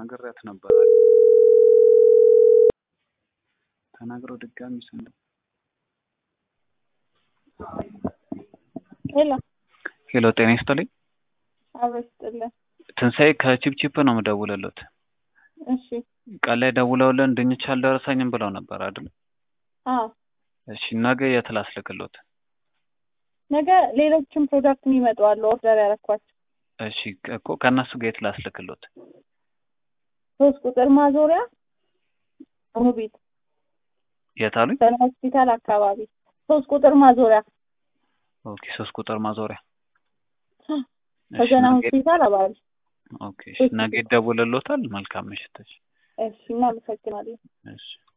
ነግሬያት ነበር። ተናግረው ድጋሚ ስንት ሄሎ ሄሎ፣ ጤና ይስጥልኝ። አብረሽ ጥልን። ትንሣኤ ከቺፕቺፕ ነው የምደውልለት። እሺ ቀን ላይ ደውለውልን ድንች አልደረሰኝም ብለው ነበር አይደል? አዎ እሺ፣ ነገ የት ላስልክሎት? ነገ ሌሎችም ፕሮዳክት የሚመጡ አሉ ኦርደር ያረኳቸው። እሺ እኮ ከእነሱ ጋር የት ላስልክሎት? ሶስት ቁጥር ማዞሪያ ሙቢት የት አሉኝ? ሰን ሆስፒታል አካባቢ ሶስት ቁጥር ማዞሪያ ኦኬ፣ ሶስት ቁጥር ማዞሪያ። እሺ፣ ከዘና ነገ- ሆስፒታል አባሪ። ኦኬ፣ እሺ፣ ነገ ይደውልሎታል። መልካም ምሽት። እሺ፣ እሺ እናመሰግናለን። እሺ